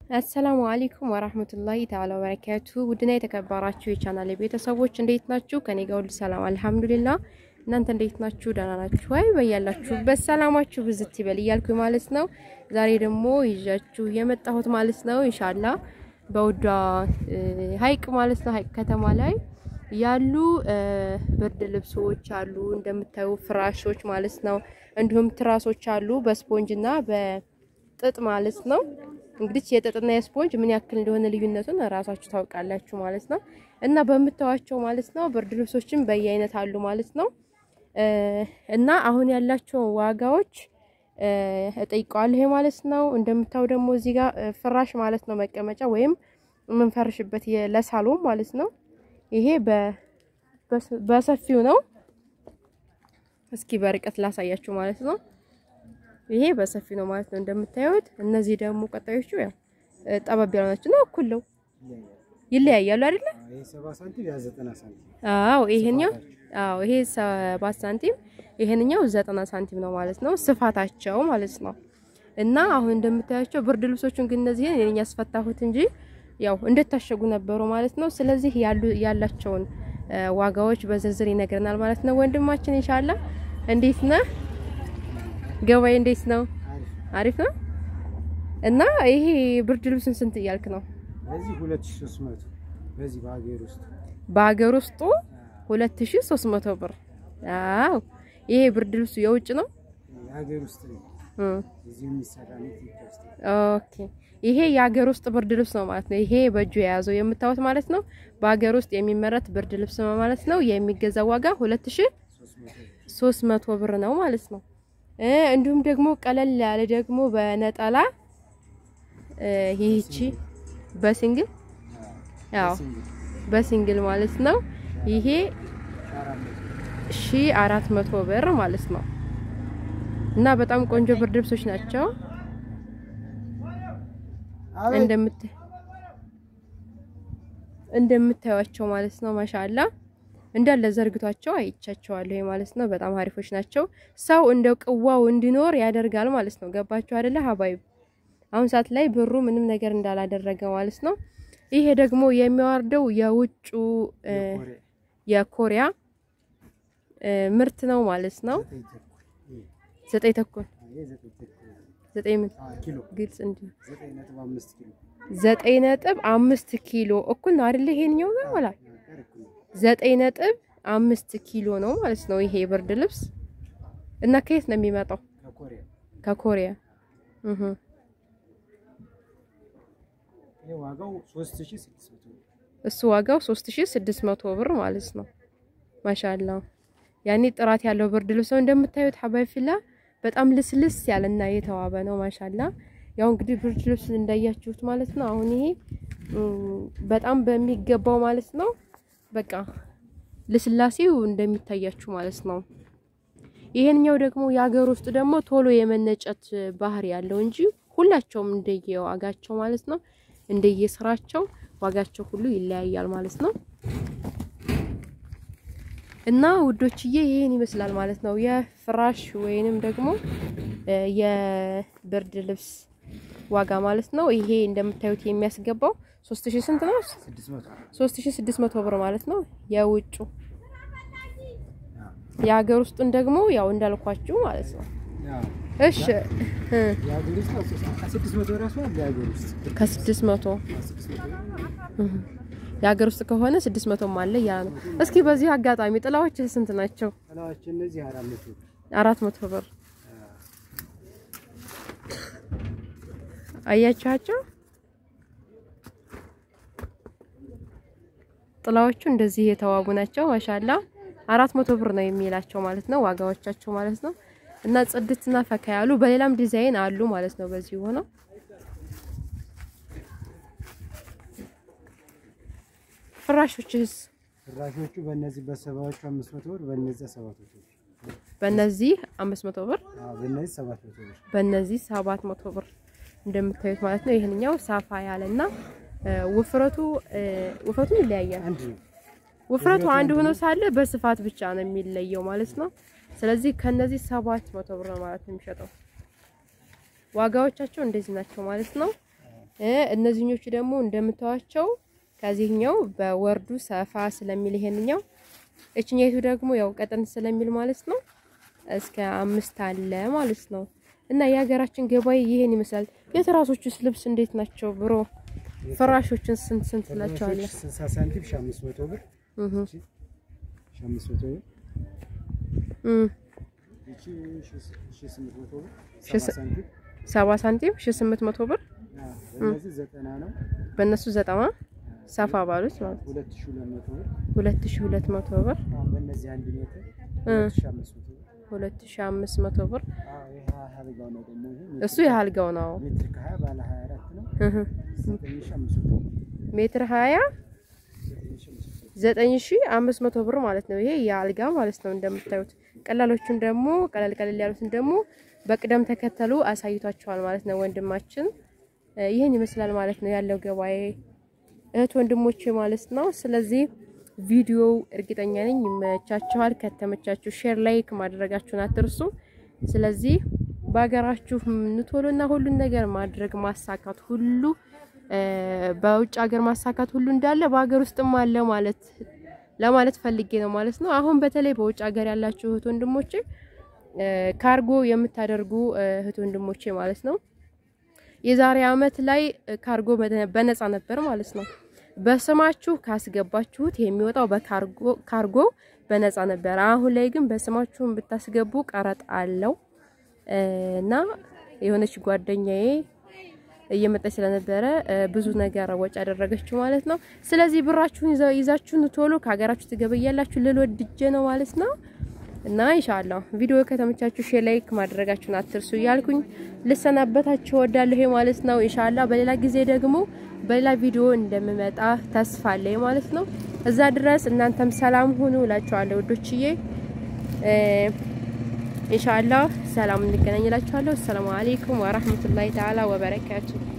አሰላሙ አለይኩም ወራህመቱላሂ ተዓላ ወበረካቱ። ውድና የተከበራችሁ የቻናል ቤተሰቦች እንዴት ናችሁ? ከኔ ጋር ሁሉ ሰላም አልሐምዱሊላህ። እናንተ እንዴት ናችሁ? ደህና ናችሁ ወይ? በያላችሁበት ሰላማችሁ ብዝት ይበል እያልኩ ማለት ነው። ዛሬ ደግሞ ይዣችሁ የመጣሁት ማለት ነው ኢንሻአላህ በውዷ ሀይቅ ማለት ነው ሀይቅ ከተማ ላይ ያሉ ብርድ ልብሶች አሉ እንደምታዩ ፍራሾች ማለት ነው። እንዲሁም ትራሶች አሉ በስፖንጅና በጥጥ ማለት ነው። እንግዲህ የጥጥና የስፖንጅ ምን ያክል እንደሆነ ልዩነቱን ራሳችሁ ታውቃላችሁ ማለት ነው። እና በምታዋቸው ማለት ነው ብርድ ልብሶችም በየአይነት አሉ ማለት ነው። እና አሁን ያላቸው ዋጋዎች እጠይቀዋለሁ ይሄ ማለት ነው። እንደምታዩ ደግሞ እዚህ ጋር ፍራሽ ማለት ነው መቀመጫ ወይም የምንፈርሽበት ለሳሎን ማለት ነው። ይሄ በሰፊው ነው። እስኪ በርቀት ላሳያችሁ ማለት ነው። ይሄ በሰፊ ነው ማለት ነው እንደምታዩት። እነዚህ ደግሞ ቀጣዮቹ ያው ጠበብ ያሉ ናቸው ነው እኩል ነው ይለያያሉ አይደለ? አዎ ይሄኛው አዎ ይሄ ሰባት ሳንቲም ይሄንኛው ዘጠና ሳንቲም ነው ማለት ነው ስፋታቸው ማለት ነው። እና አሁን እንደምታያቸው ብርድ ልብሶቹን ግን እነዚህን እኔ ያስፈታሁት እንጂ ያው እንደታሸጉ ነበሩ ማለት ነው። ስለዚህ ያሉ ያላቸውን ዋጋዎች በዝርዝር ይነግረናል ማለት ነው ወንድማችን ኢንሻአላህ። እንዴት ነህ? ገበያ እንዴት ነው? አሪፍ ነው። እና ይሄ ብርድ ልብስን ስንት እያልክ ነው? በዚህ 2300 በዚህ በሀገር ውስጥ በሀገር ውስጡ 2300 ብር። አዎ ይሄ ብርድ ልብሱ የውጭ ነው? የሀገር ውስጥ ነው። እዚህ የሚሰራ ነው ኢትዮጵያ ውስጥ። ኦኬ ይሄ የሀገር ውስጥ ብርድ ልብስ ነው ማለት ነው። ይሄ በእጁ የያዘው የምታዩት ማለት ነው በሀገር ውስጥ የሚመረት ብርድ ልብስ ነው ማለት ነው። የሚገዛው ዋጋ 2300 ብር ነው ማለት ነው። እንዲሁም ደግሞ ቀለል ያለ ደግሞ በነጠላ ይህቺ በሲንግል ያው በሲንግል ማለት ነው። ይሄ ሺ አራት መቶ ብር ማለት ነው። እና በጣም ቆንጆ ብርድ ልብሶች ናቸው እንደምት እንደምታዩቸው ማለት ነው። ማሻአላ እንዳለ ዘርግቷቸው አይቻቸዋለሁ ማለት ነው። በጣም አሪፎች ናቸው። ሰው እንደ ቅዋው እንዲኖር ያደርጋል ማለት ነው። ገባችሁ አይደለ ሀባይብ? አሁን ሰዓት ላይ ብሩ ምንም ነገር እንዳላደረገ ማለት ነው። ይሄ ደግሞ የሚያወርደው የውጩ የኮሪያ ምርት ነው ማለት ነው። ዘጠኝ ተኩል ዘጠኝ ምን ግልጽ እንዲ ዘጠኝ ነጥብ አምስት ኪሎ እኩል ነው አይደለ? ይሄንኛው ጋር ወላ ዘጠኝ ነጥብ አምስት ኪሎ ነው ማለት ነው። ይሄ ብርድ ልብስ እና ከየት ነው የሚመጣው? ከኮሪያ እህ እሱ ዋጋው 3600 ብር ማለት ነው። ማሻአላ ያኔ ጥራት ያለው ብርድ ልብስ ነው እንደምታዩት ሀባይ ፊላ በጣም ልስልስ ያለና የተዋበ ነው። ማሻአላ ያው እንግዲህ ብርድ ልብስ እንዳያችሁት ማለት ነው። አሁን ይሄ በጣም በሚገባው ማለት ነው በቃ ልስላሴው እንደሚታያችሁ ማለት ነው። ይሄንኛው ደግሞ የሀገር ውስጥ ደግሞ ቶሎ የመነጨት ባህሪ ያለው እንጂ ሁላቸውም እንደየዋጋቸው ማለት ነው እንደየስራቸው ዋጋቸው ሁሉ ይለያያል ማለት ነው። እና ውዶችዬ ይሄን ይመስላል ማለት ነው የፍራሽ ወይንም ደግሞ የብርድ ልብስ ዋጋ ማለት ነው። ይሄ እንደምታዩት የሚያስገባው 3000 ስንት ነው? 3600 ብር ማለት ነው የውጩ። የሀገር ውስጡን ደግሞ ያው እንዳልኳችሁ ማለት ነው። እሺ ከስድስት መቶ የሀገር ውስጥ ከሆነ ስድስት መቶም አለ ያ ነው። እስኪ በዚህ አጋጣሚ ጥላዎች ስንት ናቸው? አራት መቶ ብር አያችኋቸው? ጥላዎቹ እንደዚህ የተዋቡ ናቸው። ማሻላ አራት መቶ ብር ነው የሚላቸው ማለት ነው ዋጋዎቻቸው ማለት ነው። እና ጽድትና ፈካ ያሉ በሌላም ዲዛይን አሉ ማለት ነው። በዚህ ሆነው ፍራሾችስ ፍራሾቹ በእነዚህ በሰባዎቹ አምስት መቶ ብር በእነዚህ ሰባት መቶ ብር በእነዚህ አምስት መቶ ብር በእነዚህ ሰባት መቶ ብር በእነዚህ ሰባት መቶ ብር እንደምታዩት ማለት ነው። ይህንኛው ሳፋ ያለና ውፍረቱ ውፍረቱ ይለያያል። አንድ ነው። ውፍረቱ አንድ ሆኖ ሳለ በስፋት ብቻ ነው የሚለየው ማለት ነው። ስለዚህ ከነዚህ ሰባት መቶ ብር ነው ማለት ነው የሚሸጠው። ዋጋዎቻቸው እንደዚህ ናቸው ማለት ነው። እነዚህኞቹ ደግሞ እንደምታዋቸው ከዚህኛው በወርዱ ሰፋ ስለሚል ይሄንኛው እችኛይቱ ደግሞ ያው ቀጠን ስለሚል ማለት ነው እስከ አምስት አለ ማለት ነው። እና የሀገራችን ገበያ ይሄን ይመስላል። የትራሶቹስ ልብስ እንዴት ናቸው ብሮ? ፍራሾችን ስንት ስንት ትላቸዋለህ? 60 ሳንቲም 500 ብር እህ 500 ብር እም እቺ 1800 ብር ሺህ 70 ሳንቲም 70 ሳንቲም 1800 ብር አዎ እነዚህ ዘጠና ነው በእነሱ ዘጠና ሰፋ ባሉት ማለት 2200 ብር 2200 ብር አሁን በእነዚህ አንድ ሜትር እ 2500 ብር 2500 ብር አዎ ይሄ አልጋው ነው ደግሞ ይሄ እሱ የአልጋው ነው። ሜትር ከ20 ባለ 24 ነው እህ 9500 ብር ሜትር 20 9500 9500 ብር ማለት ነው። ይሄ የአልጋ ማለት ነው። እንደምታዩት ቀላሎቹን ደግሞ ቀለል ቀለል ያሉትን ደግሞ በቅደም ተከተሉ አሳይቷቸዋል ማለት ነው። ወንድማችን እ ይህን ይመስላል ማለት ነው ያለው ገበያ እህት ወንድሞቼ ማለት ነው። ስለዚህ ቪዲዮው እርግጠኛ ነኝ ይመቻችኋል። ከተመቻችሁ ሼር፣ ላይክ ማድረጋችሁን አትርሱ። ስለዚህ በሀገራችሁ ንቶሎና ሁሉን ነገር ማድረግ ማሳካት ሁሉ እ በውጭ ሀገር ማሳካት ሁሉ እንዳለ በሀገር ውስጥም አለ ማለት ለማለት ፈልጌ ነው ማለት ነው። አሁን በተለይ በውጭ ሀገር ያላችሁ እህት ወንድሞቼ እ ካርጎ የምታደርጉ እ እህት ወንድሞቼ ማለት ነው የዛሬ አመት ላይ ካርጎ በነ- በነፃ ነበር ማለት ነው። በስማችሁ ካስገባችሁት የሚወጣው በካርጎ ካርጎ በነፃ ነበር። አሁን ላይ ግን በስማችሁን ብታስገቡ ቀረጥ አለው እ እና የሆነች ጓደኛዬ እየመጣች ስለነበረ እ ብዙ ነገር ወጪ ያደረገችው ማለት ነው። ስለዚህ ብራችሁን ይዛ- ይዛችሁን ቶሎ ከሀገራችሁ ትገበያላችሁ ልል ወድጄ ነው ማለት ነው። እና ኢንሻአላህ ቪዲዮ ከተመቻችሁ ሼር ላይክ ማድረጋችሁን አትርሱ እያልኩኝ ልሰናበታችሁ እወዳለሁ ማለት ነው። ኢንሻአላህ በሌላ ጊዜ ደግሞ በሌላ ቪዲዮ እንደምመጣ ተስፋ አለኝ ማለት ነው። እዛ ድረስ እናንተም ሰላም ሁኑ እላችኋለሁ ውዶችዬ። እ ኢንሻአላህ ሰላም እንገናኝ እላችኋለሁ። ሰላም አለይኩም ወራህመቱላሂ ተዓላ ወበረካቱ